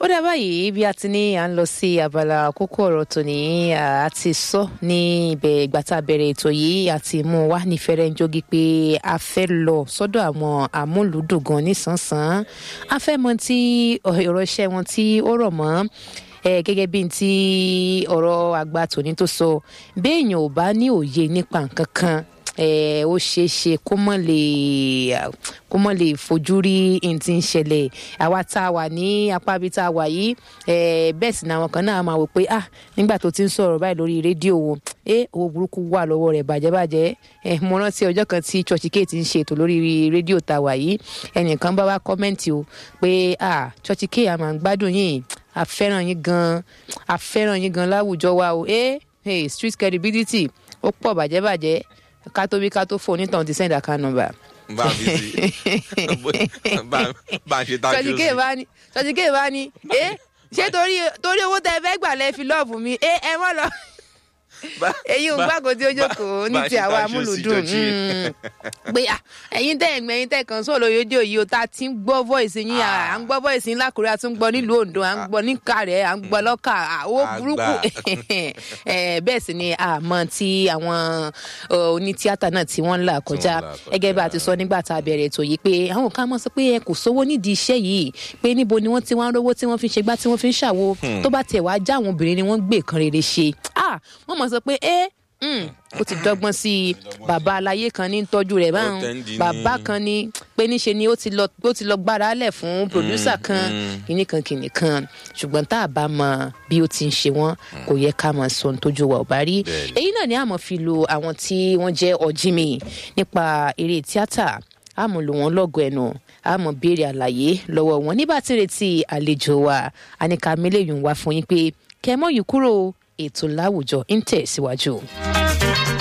dá báyìí bí a ti ní à ń lọ sí abala kókó ọ̀rọ̀ tòní a ti sọ ní ibẹ̀ ìgbà tá a bẹ̀rẹ̀ ètò yìí àti mú wa ní fẹ́rẹ́ ń jogi pé a fẹ́ lọ sọ́dọ̀ àwọn amúlùúdùn gan nísànsán a fẹ́ mọ tí ọ̀rọ̀ iṣẹ́ wọn tí ó rọ̀ mọ́ ẹ gẹ́gẹ́ bí ti ọ̀rọ̀ àgbà tòní tó sọ béèyàn ò bá ní òye nípa nǹkan kan ẹ ó ṣeé ṣe kó mọ̀ lè kó mọ̀ lè fojú rí n ti ń ṣẹlẹ̀ àwa tá a wà ní apá ibi tá a wà yìí ẹ bẹ́ẹ̀ sì ni àwọn kan náà máa wò pé ah nígbà tó ti ń sọ̀rọ̀ báyìí lórí rédíò wo ẹ owó burúkú wà lọ́wọ́ rẹ̀ bàjẹ́bàjẹ́ ẹ mo rántí ọjọ́ kan tí church k ti ń ṣe ètò lórí rédíò tá a wà yìí ẹnìkan bá wá kọ́mẹ́ǹtì o pé ah church k a máa ń gbádùn yìí a fẹ́ràn yín gan a fẹ́ràn yín gan láwùjọ wa o ẹ hey, street credibility ó pọ̀ bàjẹ́bàjẹ́ ká tó bí ká tó fò onítàn ti send account number. bá a fi sí bá a ṣe tá a ṣe sọjí kéè bá ní sọjí kéè bá ní ẹ ṣé torí torí owó tẹ fẹ́ gbà lẹ́ fi lọ́ọ̀bù mi ẹ ẹ mọ́ lọ èyí ò gbàgbọ́ tí ó jókòó ní ti àwa amúlùdùn pé ẹ̀yin tẹ́ ẹ̀gbẹ́ ẹ̀yin tẹ́ kan sóòlò yóò yìí o tá a ti ń gbọ́ voice yín à ń gbọ́ voice yín lákùrẹ́ a tún gbọ́ nílùú Oǹdó à ń gbọ́ ní Ìkàrẹ́ à ń gbọ́ lọ́kà owó burúkú bẹ́ẹ̀ sì ni àmọ́ tí àwọn onítíátà náà tí wọ́n ń là kọjá gẹ́gẹ́ bá a ti sọ nígbà tá a bẹ̀rẹ̀ ètò yìí pé àwọn kan mọ̀ sọ pé ẹ kò sówó nídìí iṣẹ́ yìí pé níbo ni wọ́n ti wá ń rówó tí wọ́n fi ń ṣe gbá tí wọ́n fi ń ṣàwo tó bá tiẹ̀ wá já àwọn obìnrin ni wọ́n gbé kan rere ṣe wọ́n mọ̀ sọ pé ẹ ó ti dọ́gbọ́n sí i bàbá aláyé kan ní tọ́jú rẹ̀ báwọn bàbá kan ní pé níṣe ni ó ti lọ ó ti lọ gbára lẹ̀ fún pòdúsà kan kìnnì kan kìnnì kan ṣùgbọ́n tá a bá mọ bí ó ti ń ṣe wọ́n kò yẹ ká máa sọ ohun tójú wa ò bá rí èyí náà ni a máa fi lo àwọn tí wọ́n jẹ́ ọ̀jìnmí nípa eré tíátà a mọ̀ lò wọ́n lọ́gọ̀ ẹnu a mọ̀ béèrè àlàyé lọ́wọ́ wọn nígbà tí retí àlejò wa àníkà mílíọ̀nù wá fún yín pé kẹ́ mọ́ yìí kúrò ètò láwùjọ ń tẹ̀síwájú.